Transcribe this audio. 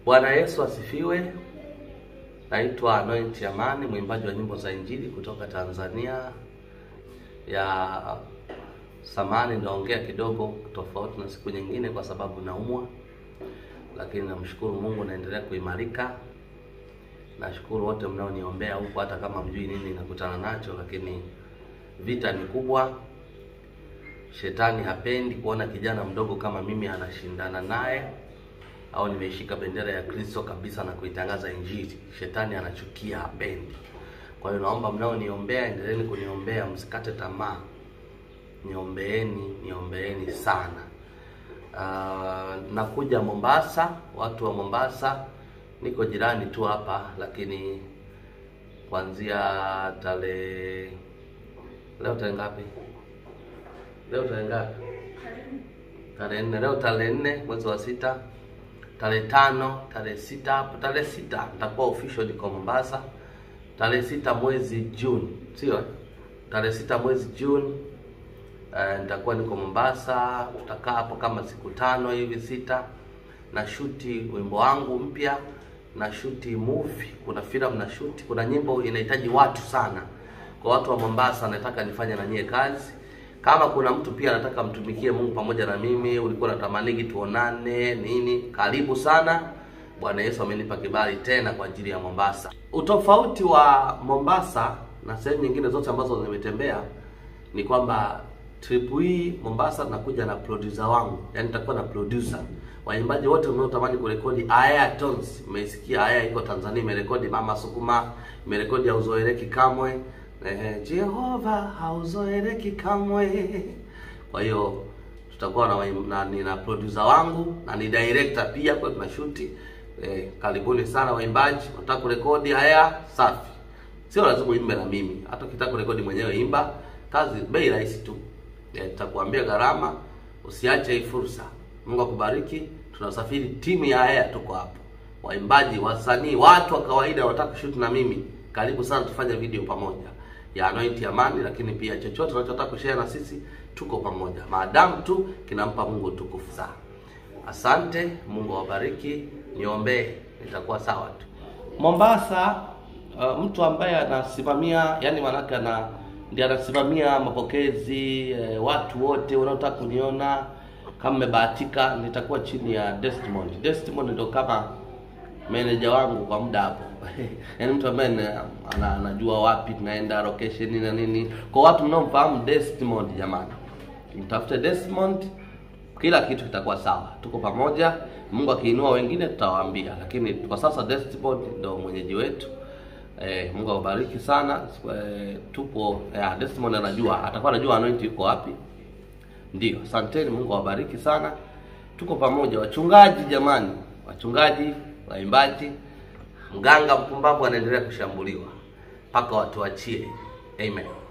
Bwana Yesu asifiwe. Naitwa Anoint Amani, mwimbaji wa nyimbo za Injili kutoka Tanzania ya samani. Naongea kidogo tofauti na siku nyingine kwa sababu naumwa, lakini namshukuru Mungu, naendelea kuimarika. Nashukuru wote mnaoniombea huko, hata kama mjui nini nakutana nacho, lakini vita ni kubwa. Shetani hapendi kuona kijana mdogo kama mimi anashindana naye au nimeishika bendera ya Kristo kabisa na kuitangaza Injili. Shetani anachukia, hapendi. Kwa hiyo naomba mnaoniombea, endeleeni kuniombea, msikate tamaa, niombeeni, niombeeni sana. Uh, nakuja Mombasa, watu wa Mombasa, niko jirani tu hapa, lakini kuanzia tarehe leo tarehe ngapi? Leo tarehe ngapi? Tarehe nne. Leo tarehe nne mwezi wa sita tarehe tano, tarehe sita hapo, tarehe sita nitakuwa official niko Mombasa. Tarehe sita mwezi Juni, sio eh? tarehe sita mwezi Juni uh, nitakuwa niko Mombasa. Tutakaa hapo kama siku tano hivi sita, na shuti wimbo wangu mpya, na shuti movie, kuna filamu na shuti, kuna nyimbo inahitaji watu sana. Kwa watu wa Mombasa, nataka nifanye na nyie kazi kama kuna mtu pia anataka mtumikie Mungu pamoja na mimi, ulikuwa unatamaniki tuonane nini, karibu sana. Bwana Yesu amenipa kibali tena kwa ajili ya Mombasa. Utofauti wa Mombasa na sehemu nyingine zote ambazo nimetembea ni kwamba trip hii Mombasa nakuja na producer wangu, yaani nitakuwa na producer. Waimbaji wote mnaotamani kurekodi Aya Tones, mmesikia Aya iko Tanzania, imerekodi Mama Sukuma, imerekodi Hauzoeleki Kamwe Eh, Jehova hauzoeleki kamwe. Kwa hiyo tutakuwa na, na nina producer wangu na ni director pia, kwa tuna shoot eh, karibuni sana waimbaji, nataka kurekodi haya safi, sio lazima uimbe na mimi, hata ukitaka kurekodi mwenyewe imba, kazi bei rahisi tu. Eh, nitakuambia gharama, usiache hii fursa. Mungu akubariki. Tunasafiri timu ya haya, tuko hapo, waimbaji, wasanii, watu wa kawaida wanataka kushoot na mimi, karibu sana, tufanye video pamoja ya Anoint Amani, lakini pia chochote unachotaka kushare na sisi, tuko pamoja, maadamu tu kinampa Mungu tukufu sana. Asante, Mungu awabariki, niombee, nitakuwa sawa tu. Mombasa, uh, mtu ambaye anasimamia, yani manake ana ndiye anasimamia mapokezi eh, watu wote wanaotaka kuniona, kama mmebahatika, nitakuwa chini ya Desmond. Desmond ndio kama meneja wangu kwa muda hapo yaani mtu ambaye ana, anajua wapi tunaenda location na nini. Kwa watu mnaomfahamu Desmond, jamani, mtafute Desmond, kila kitu kitakuwa sawa. Tuko pamoja, Mungu akiinua wengine tutawaambia, lakini kwa sasa Desmond ndio mwenyeji wetu. Eh, Mungu awabariki sana. Eh, tupo eh, Desmond anajua, atakuwa anajua Anoint yuko wapi. Ndio, asanteni. Mungu awabariki sana, tuko pamoja. Wachungaji jamani, wachungaji, waimbaji Mganga mpumbavu anaendelea kushambuliwa mpaka watu wachie. Amen.